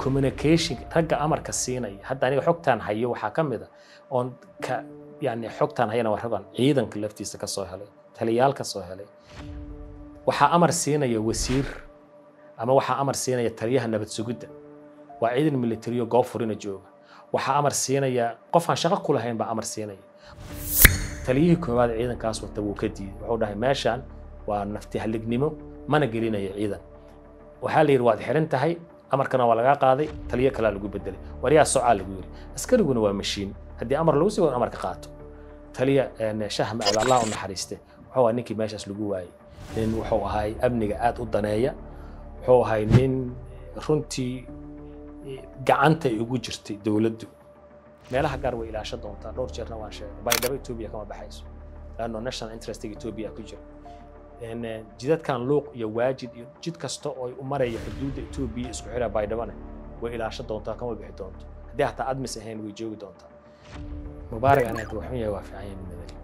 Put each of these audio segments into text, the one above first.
communication ragga amarka siinaya hadda aniga xogtaan hayo waxaa ka mid a oon ka yani xogtaan hayana waa raggan ciidanka laftiisa ka soo helay taliyaal ka soo helay waxaa amar siinaya wasiir ama waxaa amar siinaya taliyaha nabad sugidda waa ciidan militariyo goob furina jooga waxaa amar siinaya qof aan shaqo ku lahayn baa amar siinaya taliyihii koowaad ciidankaas wata wuu ka diiday wuxuu dhahay meeshaan waa nafti halignimo mana gelinayo ciidan waxaa la yidhi waad xiran tahay amarkana waa lagaa qaaday taliyo kalaa lagu bedelay waryaa socaa lagu yidhi askariguna waa mashiin haddii amar lagu sii amarka qaato taliya shah macad allah u naxariiste wuxuu ahaa ninkii meeshaas lagu waayey nin wuxuu ahay amniga aad u daneeya wuxuu ahay nin runtii gacanta ay ugu jirtay dowladdu meelaha gaar way ilaasho doontaa dhowr jeerna waan sheegay baydhabo etoobiya kama baxayso laanno national interestiga etoobiya ku jira jidadkan luuq iyo waajid iyo jid kasta oo u maraya xuduudda etoobiya isku xira baydhabona way ilaasho doontaa kama bixi doonto haddii hataa admis ahayn way joogi doontaa mubaarak anaga waxun yahay waa fiican yahay midnimada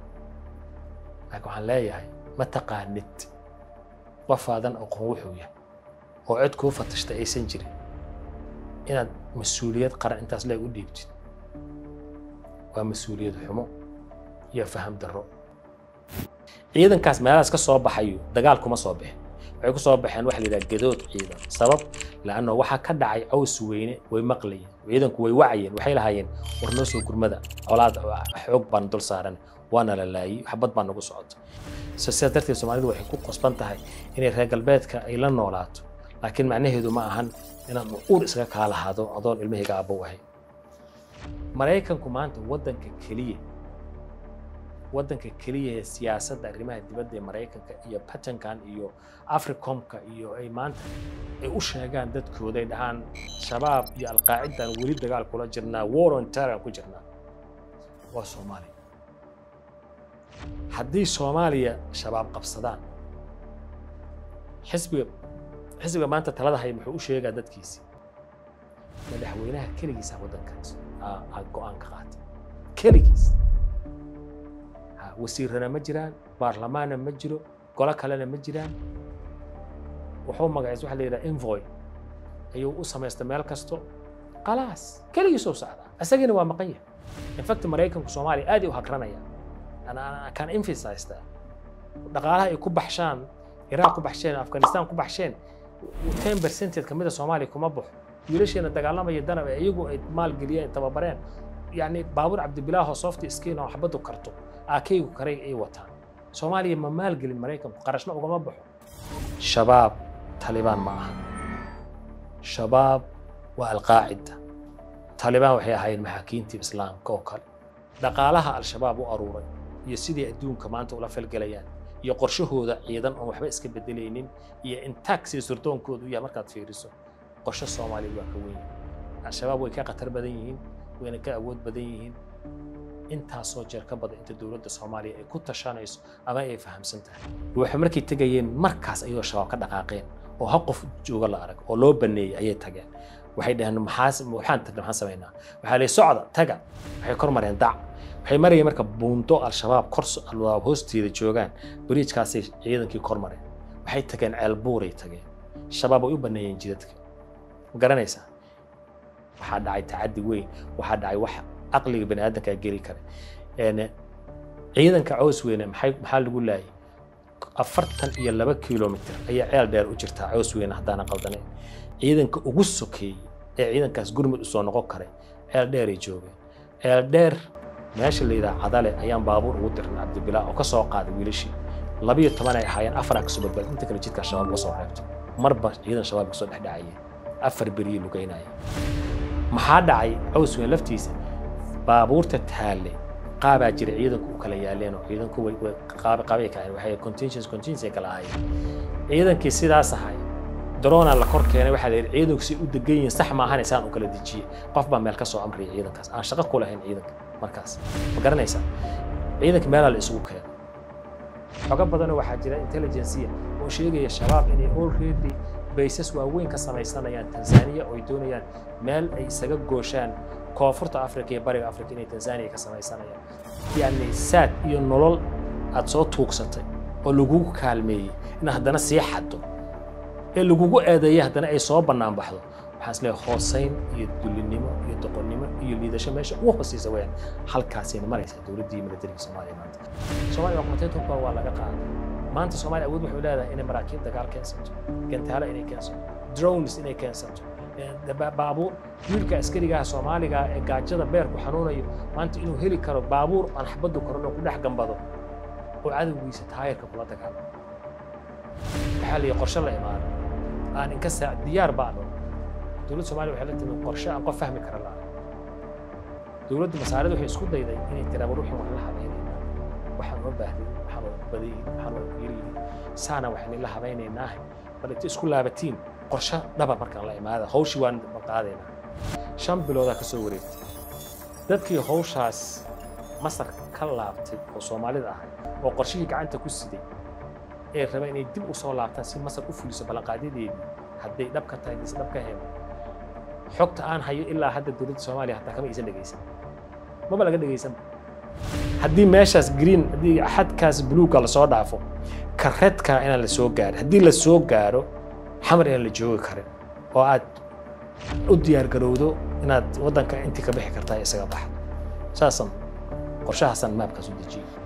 laakiin waxaan leeyahay ma taqaanid qofaadan aqoon wuxuu yahay oo cid kuu fatashta aysan jirin inaad mas-uuliyad qaran intaas leeg u dhiibtid waa mas-uuliyad xumo iyo faham darro ciidankaas meelahaas ka soo baxayo dagaal kuma soo bixin waxay ku soo baxeen waxa la yidhaha gadood ciidan sabab laanno waxaa ka dhacay caws weyne way maqlayeen ciidanku way wacayeen waxay lahaayeen war noo soo gurmada colaad xoog baan dul saaran waana la laayey waxbad baa nagu socota so sidaas darteed soomaalidu waxay ku qasban tahay inay reer galbeedka ay la noolaato laakiin macnaheedu ma ahan inaan uur isaga kaa lahaado adoon ilmahayga aabbow ahay maraykanku maanta waddanka keliya waddanka keliya ee siyaasadda arrimaha dibadda ee maraykanka iyo batankan iyo africomka iyo ay maanta ay u sheegaan dadkooda ay dhahaan shabaab iyo alqaacidan weli dagaal kula jirnaa war on terror ku jirnaa waa soomaaliya haddii soomaaliya shabaab qabsadaan xisbiga xisbiga maanta talada haya muxuu u sheegaa dadkiisi madaxweynaha keligiisa waddankaas aa go-aan ka qaatay keligiis wasiirana ma jiraan baarlamaanna ma jiro golo kalena ma jiraan wuxuu magaciis waxa la yidhaha envoy ayuu u samaystay meel kasto khalaas keligiisuu socdaa isagiina waa maqan yahay infact maraykanku soomaaliya aad ay u hagranaya kan emphasized dhaqaalaha ay ku baxshaan iraaq ku baxsheen afghanistan ku baxsheen ten percentage kamida soomaaliya kuma baxo wiilasheena dagaalamaya danab ee iyagu ay maalgeliyeen tababareen yani baabuur cabdibilaaho softy skin oo xabadu karto aakaygu karay ay wataan soomaaliya ma maalgelin maraykanku qarashna ugama baxo shabaab talibaan ma aha shabaab waa alqaacida talibaan waxay ahaayeen maxaakiintii islaamka oo kale dhaqaalaha al-shabaab u aruuray iyo sidii adduunka maanta ula falgelayaan iyo qorshahooda ciidan oon waxba iska bedelaynin iyo intaag sida surdoonkooda u yahay markaad fiiriso qorshe soomaaliya waa ka weyn al-shabaab way ka khatar badan yihiin wayna ka awood badan yihiin intaasoo jeer ka badan inta dowladda soomaaliya ay ku tashanayso ama ay fahamsan tahay waxay markay tegayeen markaas ayuu shabaab ka dhaqaaqeen oo hal qof jooga la arag oo loo baneeyey ayay tageen waxay dhaheen maxaa waxaan tagna maxaan samaynaa waxaa lay socda taga waxay kor mareen dac waxay marayeen marka buundo al-shabaab kor al-shabaab hoosteeda joogaan bariijkaasay ciidankii kor mareen waxay tageen ceelbuuray tageen shabaab way u baneeyeen jidadka ma garanaysaa waxaa dhacay tacaddi weyn waxaa dhacay wax caqliga bani aadamka geli kara ciidanka caws weyne maxay maxaa lagu laayay afartan iyo laba kilomitr ayaa ceel dheer u jirtaa caws weyne haddaana qaldanayn ciidanka ugu sokeeyey ee ciidankaas gurmud usoo noqon karay ceel dheeray joogeen ceel dheer meesha la yidhaha cadale ayaan baabuur ugu dirnay cabdibilaa oo ka soo qaaday wiilashii labiyo toban ay ahaayeen afar kasoo badbaad inta kale jidkaa shabaab uga soo reebto marba ciidan shabaab kasoo dhexdhacayeen afar beriyii lugeynaya maxaa dhacay caws weyn laftiisa baabuurta taalle qaabaa jira ciidanku u kala yaaleen oo ciidanku way qaabay kaayeen waxay contingency contingency kala ahaayeen ciidankii sidaas ahay daroonaa la kor keenay waxaa la yidhi ciidanku si u degan yihiin sax maahan isaan u kala dejiyey qof baa meel ka soo amriyay ciidankaas aan shaqo ku lahayn ciidanka markaas ma garanaysaa ciidanka meelaa la isugu keenay xogo badanoo waxaa jira intelligencia oo sheegaya shabaab inay already baysas waaweyn ka samaysanayaan tanzania oo ay doonayaan meel ay isaga gooshaan koonfurta africa iyo bariga africa inay tanzania ka samaysanayaan yacni saad iyo nolol aad soo tuugsatay oo lagugu kaalmeeyey in haddana sii xaddo ee lagugu eedeeyay haddana ay soo bannaan baxdo waxaan isleeyahay hoosayn iyo dulinimo iyo doqonnimo iyo liidasho meesha ugu hooseysa weyaan halkaasayna maraysaa dowladdii militariga soomaaliya maanta soomaaliya waa hubka waa laga qaaday maanta soomaaliya awood waxay leedahay inay maraakiib dagaal keensato gantaalo inay keensato drones inay keensato baabuur wiilka askarigaha soomaaliga ee gaajada beerku xanuunayo maanta inuu heli karo baabuur aan xabaddu koran oo ku dhex gambado oo cadowgiisa taayarka kula dagaalo waxaa la qorshe la imaado aan inka saa diyaar baano dowladda soomaaliya waxay la timi qorshe aan qof fahmi kara la'aan dowladda masaarida waxay isku dayday inay tiraaba ruuxin wax la habaynaynaa waxaan oo baahday waxaan oo badayin waxaan oo yariyin saana waxaan la habaynaynaa bal inta isku laabatiin qorshe dhaba markaan la imaada hawshii waan qaadaynaa shan biloodaa ka soo wareegtay dadkii hawshaas masar ka laabtay oo soomaalida ahay oo qorshihii gacanta ku siday ee raba inay dib u soo laabtaan si masar u fuliso ballanqaadyadeedii hadday dhab ka tahay mise dhab ka heen xogta aan hayo ilaa hadda dowladda soomaaliya hataa kama aysan dhegaysan maba laga dhegaysan haddii meeshaas green haddii xadkaas buluugga lasoo dhaafo ka redka inaan la soo gaarin haddii la soo gaaro xamar inaan la joogi karin oo aad u diyaar garowdo inaad waddanka intii ka bixi kartaa isaga baxa saasan qorshahaasan maabkaas u dejiyey